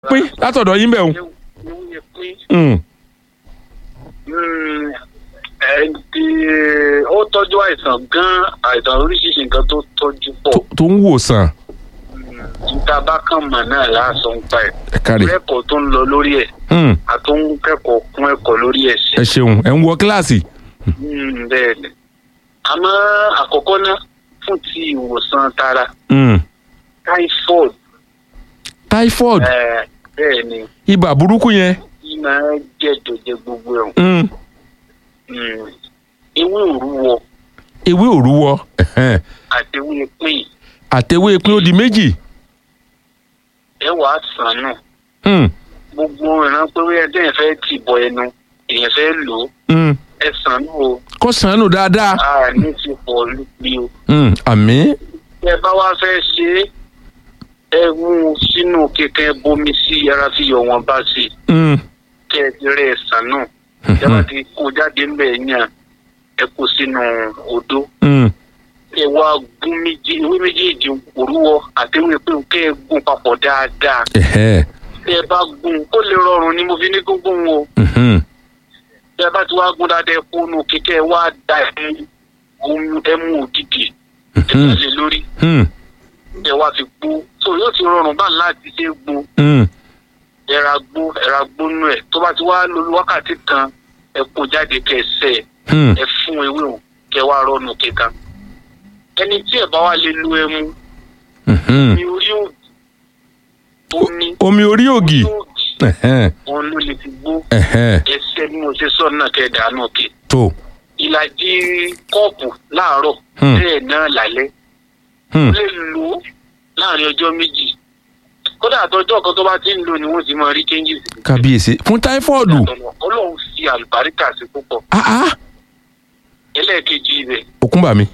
pín látọ̀dọ̀ yín bẹ̀ o. ewé pín Mm. ẹ̀ẹ́dì ó tọ́jú àìsàn gan àìsàn oríṣiríṣi nǹkan tó tọ́jú pọ̀ tó- tó ń wòsàn níta bá kàn mọ̀ náà láàṣọ ń pa ẹ̀ ẹ káre. lẹ́kọ̀ọ́ tó ń lọ lórí ẹ̀ Mm. àtún kẹ́kọ̀ọ́ kún ẹ̀kọ́ lórí ẹ̀ sí ẹ ṣeun ẹ ń wọ kíláàsì. Mm, bẹ́ẹ̀ ni àmọ́ àkọ́kọ́ náà fún ti ìwòsàn tara Mm. typhoid typhoid eh, bẹ́ẹ̀ ni ibà burúkú yẹn. kí máa jẹ́ dòjẹ́ gbogbo ẹ̀ Mm. Mm, ewé òrúwọ ewé òrúwọ ẹ̀hẹ́n. àti ewé pín àtẹwé pín ó di méjì. ẹ wàá sàn náà Mm. gbogbo ìran pé wíyẹn tẹ́yìn fẹ́ tì bọ ẹnu èèyàn fẹ́ lò ó Mm. ẹ sàn náà o kó sànù dáadáa. a ní ti pọ̀ lùpì o Mm. àmì. ẹ bá wá fẹ́ ṣe é ẹ mú un sínú kékeré bomi sí ara fi yọ wọn bá sí Mm. kẹ ẹ ti rẹ ẹsàn náà ẹ bá ti kó jáde ńbẹ yàn ẹ kó sínú odó Mm. ẹ wá gún méjì ewé méjèèjì òrúwọ àtẹwé pé kẹ ẹ gún papọ̀ dáadáa ẹ̀hẹ́. tẹ ẹ bá gún kó lè rọrùn ni mo fi ní gúngún o Mhm. tẹ ẹ bá ti wá gún dáadáa ẹ kó nu kékeré wá da ẹmu ohun ẹmu òdìdì ẹ Mhm. bá lè lórí Mm. ẹ wá fi gbó so yóò ti rọrùn bá láti ṣe gbó Mm. ẹra gbó ẹra gbónú ẹ tó bá ti wá lórí wákàtí kan ẹ kó jáde kẹsẹ Mm. ẹ fún ewé o kẹ wá rọnu kíkan ẹni tí ẹ bá wá lè lu ẹmu Mhm. ní orí òdì omi omi orí ògì. orí òdì ẹ̀hẹ́n. òun ló lè fi gbó ẹ̀hẹ́n. ẹsẹ bí mo ṣe sọ náà kẹ dànù kẹ tó. ìlàjì kọ́ọ̀pù láàárọ̀ Hmm. bẹ́ẹ̀ náà lálẹ́ Mm. lè lò ó láàrin ọjọ́ méjì kódà àtọjọ́ kan tó bá ti ń lò ni wọ́n ti máa rí changes kábíyèsí fún táífọ́ọ̀dù. ọlọ́run fi àlùbáríkà sí púpọ̀ ah ah. ẹlẹ́ẹ̀kejì rẹ̀ òkúńbà mi.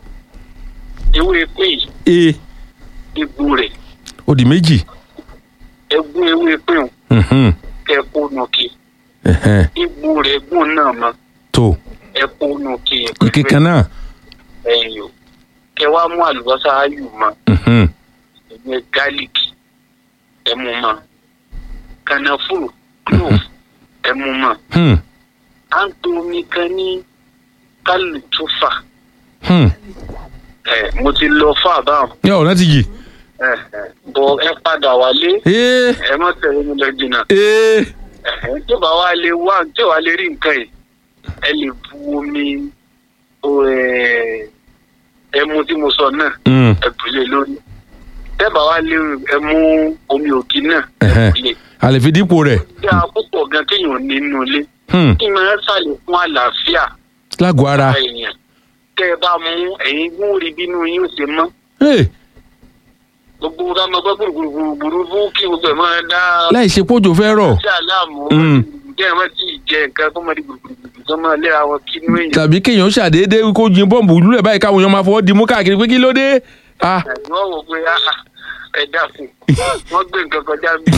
ewé pé e egbò rẹ̀ ó di méjì. ẹgún ewé pé òun Mhm. kẹ́ẹ̀kọ́ nùkì ẹ̀hẹ́n. egbò rẹ̀ gùn náà mọ́ tó. ẹ̀kọ́ nùkì ike kan náà. ẹ̀yìn o kẹ́ wá mú àlùbọ́sà ayù mọ́ Mhm. ìyẹn gálíkì ẹ̀mú mọ́ kànáfùrù clove ẹ̀mú mọ́ Hmm. à ń to omi kan ní kálùtúfà Hmm. ẹ̀ mo ti lọ fún àbáwọn yà ọ̀nà ti jì. ẹ̀ ẹ̀ bọ̀ ẹ padà wálé ee ẹ má tẹ̀lé mi lọ jìnnà. ee. Ẹ̀hẹ́n, tí ò bá wá lè wá tí ò wá lè rí nǹkan yìí ẹ lè bu omi o, ẹ̀, ẹmu tí mo sọ náà Mm. ẹ bù lé lórí tẹ́bà wá lè ẹ mú omi ògì náà ẹ Ẹ̀hẹ́n. bù lé a lè fi dípò rẹ̀. tí a púpọ̀ gan kéèyàn nínú ilé Hmm. kí máa ṣàlè fún àlàáfíà lágọ̀ọ́ ara. èèyàn tẹ́ ẹ bá mú ẹ̀yin gún rí bínú yín ó ṣe mọ́ ee gbogbo ká máa gbọ́ gbùrùgbùrù fún kí gbogbo ẹ̀ máa dá láì ṣe pójò fẹ́ rọ̀. sí àlámù Mm. jẹ́ ẹ̀ má tí ì jẹ nǹkan kó máa di gbùrùgbùrù tó máa léra wọn kínú èèyàn. tàbí kéèyàn ṣàdédé kó jin bọ́ǹbù lulẹ̀ báyìí káwọn èèyàn máa fọwọ́ di mú káàkiri pé kí ló dé. ah wọ́n wò pé ah, ah, ẹ dákun wọ́n gbé nǹkan kọjá bí.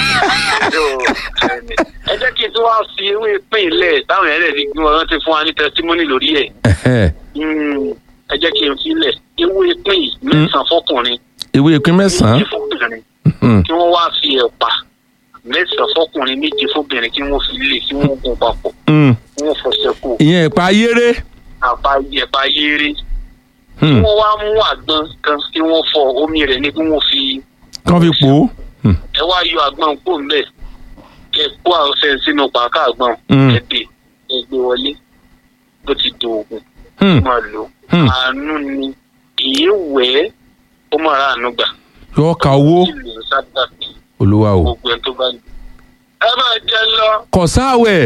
ẹ jẹ́ kí n tún wá fi ewé pín ilẹ̀ táwọn yẹn lè fi gbé wọn rántí fún wa ní tẹsítímọ́nì lórí ẹ̀. ẹ̀hẹ́n. Mm, ẹ jẹ́ kí n filẹ̀ ewé pín yìí mẹ́sàn-án fọkùnrin ewé ìpín mẹ́sàn-án. méjì fọkùnrin Hmm. kí wọ́n wá fi ẹ̀pà mẹ́sàn-án fọkùnrin méjì fọbìnrin kí wọ́n fi lè kí wọ́n gun papọ̀ Hmm. kí wọ́n fọṣẹ kù ìyẹn ìpa ayéré. àpá ẹ̀pà yéré kí Hmm. wọ́n wá mú àgbọn kan kí wọ́n fọ omi rẹ̀ ní kí wọ́n fi kán fi pò ó. Hmm. ẹ wá yọ àgbọn kó mbẹ kẹ kó àwọsẹ sínú pàákà àgbọn Mm. ẹdè ẹgbẹ wọlé bó ti do oògùn Hmm. máa lò Hmm. àánú ni ìyé wẹ ó máa ra àánú gbà yọ ká owó ìlú sábà bí olúwa o. gbogbo ẹ tó bá ní. ẹ máa jẹ lọ kò sáàwẹ̀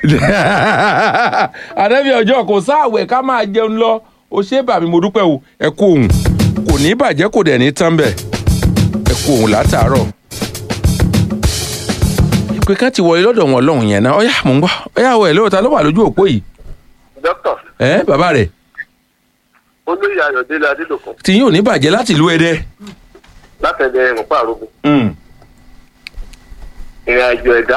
àdẹ́bí ọjọ́ kò sáàwẹ̀ ká máa jẹun lọ o ṣé bàmí mo dúpẹ́ o ẹ kú òun kò ní bàjẹ́ kò dẹ̀ ní tán bẹ̀ ẹ kú òun látàárọ̀. ìpè kan ti wọlé lọ́dọ̀ wọn lọ́hùn yẹn náà ọ̀yá mò ń gbọ́ ọ̀yá wọ̀ ẹ̀ lóòótọ́ ló wà lójú òpó yìí dókítà ẹ bàbá rẹ̀ olóyè ayọ̀délé adélòkun tí yóò ní bàjẹ́ láti ìlú ẹdẹ. látẹ̀dẹ̀ ìrùpá àrògùn Mm. ìrìn àjò ẹ̀dá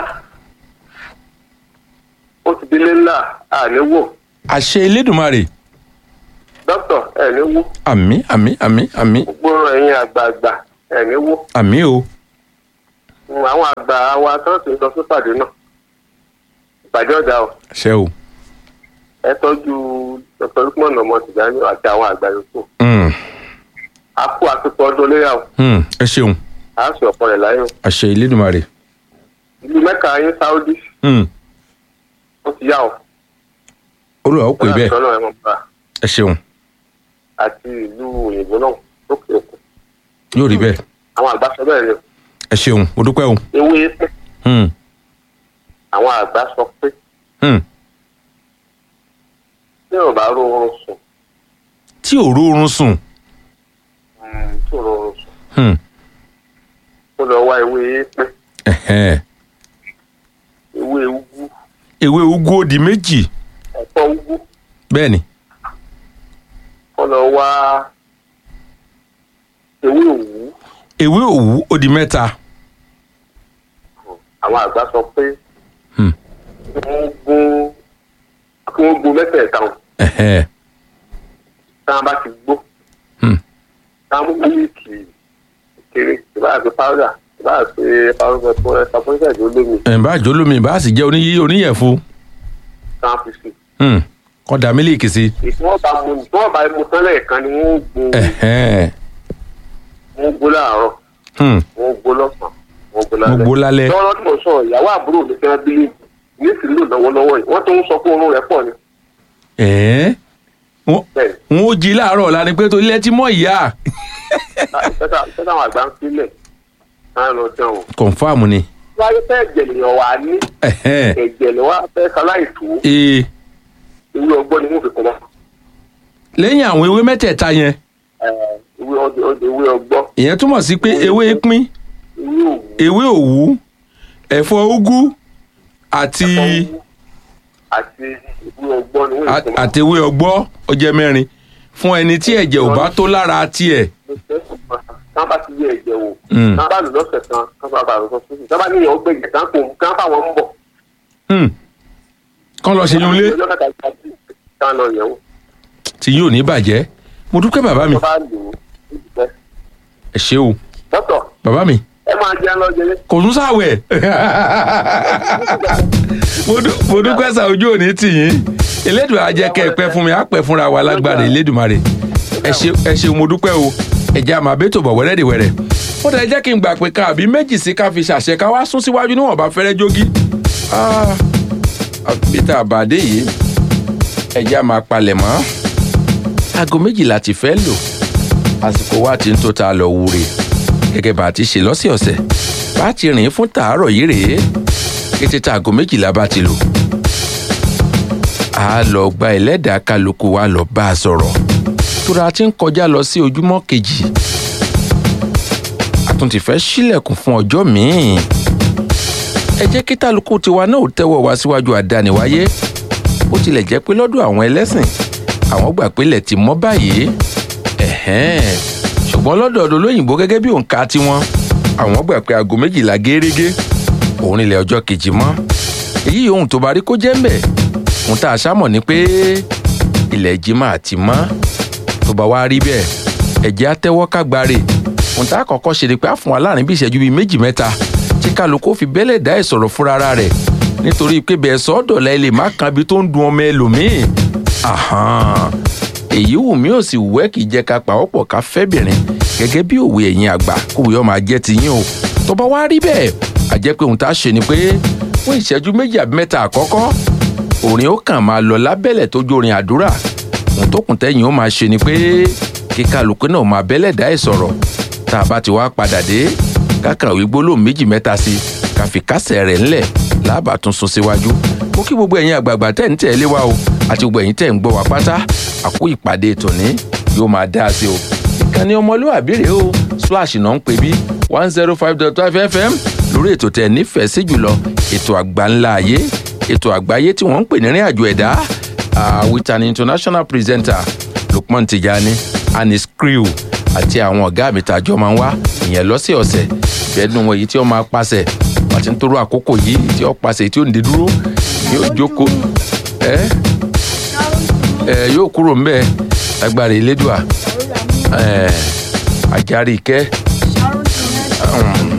ó ti délé ńlá àníwò àṣẹ elédùnmarè dókítà ẹ̀níwò àmì àmì àmì àmì gbogbo ẹ̀yin àgbààgbà ẹ̀níwò àmì o Mm, àwọn àgbà wa tó ti lọ sípàdé náà ìpàdé ọ̀dà o ṣe o. ẹ tọ́jú dr lukman ọmọ tìjànì àti àwọn àgbà yòókù Mm, a kú àtúntò ọdún léyà o mm, ẹ ṣeun a sì ọ̀pọ̀ rẹ̀ láyé o àṣẹ ìlédùmarè. ìlú mẹ́ka yín sáúdí Mm, ó ti yá o olùwà ó pè bẹ́ẹ̀ sọ́nà ẹ̀wọ̀n bá ẹ ṣeun àti ìlú òyìnbó náà lókè òkun yóò rí bẹ́ẹ̀ àwọn àgbà sọ bẹ́ẹ̀ ni o. ẹ ṣeun mo dúpẹ́ o. ewé pé Mm, àwọn àgbà sọ pé mm. tí ò bá rọrùn sùn tí ò rórun sùn. tí ò rọrùn sùn Mm, kó lọ wá ewé pé ẹ̀hẹ́n. ewé ugu ewé ugu ó di méjì ẹ̀fọ́ ugu bẹ́ẹ̀ ni kó lọ wá ewé òwú ewé òwú ó di mẹ́ta. àwọn àgbà sọ pé Mm, kí wọ́n gún kí wọ́n gún mẹ́tẹ̀ẹ̀ta o ẹ̀hẹ́n. tí wọ́n bá ti gbó Mm, tí wọ́n mú mílíkì kéré ìbára fi pàwọ́dà ìbára fi pàwọ́dà fún ẹ̀ka fún ìṣẹ̀dá olómi ẹ̀ bá jọ lómi bá sì jẹ́ oníyí oníyẹ̀fun tí wọ́n fi sí Mm, kọ́ da mílíkì sí. i tí wọ́n bá mu tí wọ́n bá mu tán lẹ́ẹ̀kan ni wọ́n gún ẹ̀hẹ́n. wọ́n gbó láàárọ̀ Mm, wọ́n gbó lọ́sàn-án wọ́n gbó lálẹ́. gbogbo lálẹ́. lọ́wọ́ tí mo sọ ìyàwó àbúrò mi fẹ́ bí ní ìsìlú lọ́wọ́lọ́wọ́ yìí wọ́n tó ń sọ pé oorun rẹ̀ pọ̀ ni. ẹ̀ẹ́ wọ́n bẹ́ẹ̀ wọ́n ó jí láàárọ̀ ọ̀la ni pé tó ilé tí mọ́ ìyá. iṣẹ́ táwọn àgbà ń sílẹ̀ náà lọ dán o. kọ̀nfàmù ni. wáyé fẹ́ ẹ̀jẹ̀ lèèyàn wà ní ẹ̀hẹ́n. ẹ̀jẹ̀ lè wá fẹ́ ṣaláìtó ee ìwé ọgbọ́n ni wọ́n fi kọ́ wọn. lẹ́yìn àwọn ewé mẹ́tẹ̀ẹ̀ta yẹn ìwé ọdẹ ọdẹ ìwé ọgbọ́n ìyẹn túmọ̀ sí pé ewé pín ìwé òwú ewé òwú ẹ̀fọ́ úgú àti ọwú àti ìwé ọgbọ́n ni wọ́n fi kọ́ wọn. àti ewé ọgbọ́ ó jẹ́ mẹ́rin fún ẹni tí ẹ̀jẹ̀ ò bá tó lára tiẹ̀. tán bá ti yẹ ẹ̀jẹ̀ wò Mm. tán bá lò lọ́sẹ̀ kan tán bá bá lò lọ́sẹ̀ kan tán bá níyàn ó gbẹ̀jẹ̀ tán kò kán fáwọn ń bọ̀. Hmm. kán lọ ṣe yún lé ọjọ́ kẹta ìgbà tí tán lọ yẹ̀ wò. tí yóò ní bàjẹ́ mo dúpẹ́ bàbá mi tó bá lò ó níbi tẹ́. ẹ ṣé o dọ́tọ̀ bàbá mi ẹ máa jẹun lọ jẹlé. kò tún sáwẹ̀ mo dú- mo dúpẹ́ sà ojú òní tì yín elédùn àjẹkẹ́ ẹ̀pẹ́ fún mi á pẹ́ fúnra wa lágbára elédùnmarè ẹ ṣe ẹ ṣe mo dúpẹ́ o ẹ̀jẹ̀ àmọ́ àbẹ́tò bọ̀ wẹ́rẹ́dìwẹ́rẹ́ ó dẹ̀ jẹ́ kí n gbà pé ká àbí méjì sí ká fi ṣàṣẹ ká wá sún síwájú níwọ̀n bá fẹ́rẹ́ jógí Ah, àbí tá a bá dé yìí ẹ̀jẹ̀ àmọ́ apalẹ̀ mọ́ aago méjìlá ti fẹ́ lò àsìkò wa ti ń tó ta lọ wúre gẹ́gẹ́ bá a ti ṣe lọ́sẹ̀ọ̀sẹ̀ bá a ti rìn fún tàárọ̀ yìí rèé kété tá aago méjìlá bá ti lò a lọ gba ẹlẹ́dàá kálukú wa lọ bá a sọ̀rọ̀ tóra ti ń kọjá lọ sí ojúmọ́ kejì a tún ti fẹ́ sílẹ̀kùn fún ọjọ́ míì ẹ jẹ́ kí kálukú tiwa náà ò tẹ́wọ́ wá síwájú àdániwáyé bó tilẹ̀ jẹ́ pé lọ́dọ̀ àwọn ẹlẹ́sìn àwọn gbà pé ilẹ̀ ti mọ́ báyìí ẹ̀hẹ́n ṣùgbọ́n lọ́dọ̀ ọ̀dọ̀ olóyìnbó gẹ́gẹ́ bí òǹkà tiwọn àwọn gbà pé aago méjìlá gẹ́rẹ́gẹ́ òun ilẹ̀ ọjọ́ kejì mọ́ èyí ohun tó bá rí kó jẹ́ ń bẹ̀ ohun tá a ṣámọ̀ ni pé ilẹ̀ jimá àti mọ́ tó bá wá rí bẹ́ẹ̀ ẹ̀jẹ̀ á tẹ́wọ́ kágbáre ohun tá a kọ́kọ́ ṣe ni pé á fún wa láàrin bí ìṣẹ́jú bíi méjì mẹ́ta tí kálukú fi bẹ́lẹ̀ dá ìsọ̀rọ̀ fúnra rẹ̀ nítorí pé bẹ́ẹ̀ sọ́dọ̀lá ẹ lè má kan ibi tó ń dun ọmọ ẹlòmíì Àhán. èyí wù mí ò sì wẹ́ kì í jẹ́ ká pàwọ́pọ̀ ká fẹ́bìnrin gẹ́gẹ́ bí òwe ẹ̀yin àgbà kòwé ọmọ ajẹ́ ti yín o tó bá wá rí bẹ́ẹ̀ a jẹ́ pé ohun tá a ṣe ni pé fún ìṣẹ́jú méjì àbí mẹ́ta àkọ́kọ́ orin ó kàn máa lọ lábẹ́lẹ̀ tó jó orin àdúrà ohun tó kùn tẹ́yìn ó máa ṣe ni pé kí kálukú náà máa bẹ́lẹ̀ dá ẹ̀ sọ̀rọ̀ tá a bá ti wá padà dé kákan òwe gbólóhùn méjì mẹ́ta sí i ká fi kásẹ̀ rẹ̀ ńlẹ̀ láàbà tún sún síwájú mo kí gbogbo ẹ̀yin àgbààgbà tẹ̀ ń tẹ̀lé wa o àti gbogbo ẹ̀yin tẹ̀ ń gbọ́ wa pátá àkó ìpàdé tòní yóò máa dá a sí o ìkànnì ọmọlúwàbí rèé o splash náà ń pè bí one zero five dot five fm lórí ètò tẹ̀ nífẹ̀ẹ́ sí jùlọ ètò àgbà ńlá ayé ètò àgbáyé tí wọ́n ń pè ní rìn àjò ẹ̀dá uh, with an international presenter Lukman Tijani and his crew àti àwọn ọ̀gá mi tàjọ máa ń wá ìyẹn lọ́sẹ̀ọ̀sẹ̀ ìbẹ́nu wọn èyí tí wọ́n máa pàṣẹ àti ń toró àkókò yìí tí wọ́n pàṣẹ tí ó ń dé dúró yóò jókòó ẹ ẹ yóò kúrò ńbẹ̀ lágbára elédùà ẹ àjàrí ìkẹ́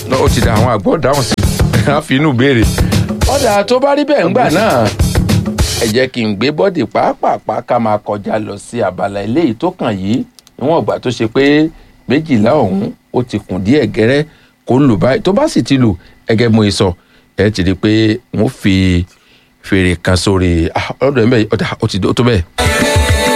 ó ti da àwọn àgbọ̀ dáhùn sí i á fi inú béèrè ọ̀dà tó bá rí bẹ́ẹ̀ ńgbà náà ẹ jẹ́ kí n gbé bọ́dì pàápàá ká máa kọjá lọ sí abala eléyìí tó kàn yìí níwọ̀n ìgbà tó ṣe pé méjìlá ọ̀hún ó ti kùn díẹ̀ gẹ́rẹ́ kó lù báyìí tó bá sì ti lù ẹgẹ́ mo sọ ẹ ti rí i pé wọ́n fi fèrè kan sórí ọ̀dọ̀ ẹ̀ mẹ́rin ọ̀dà ó ti tó bẹ́ẹ̀.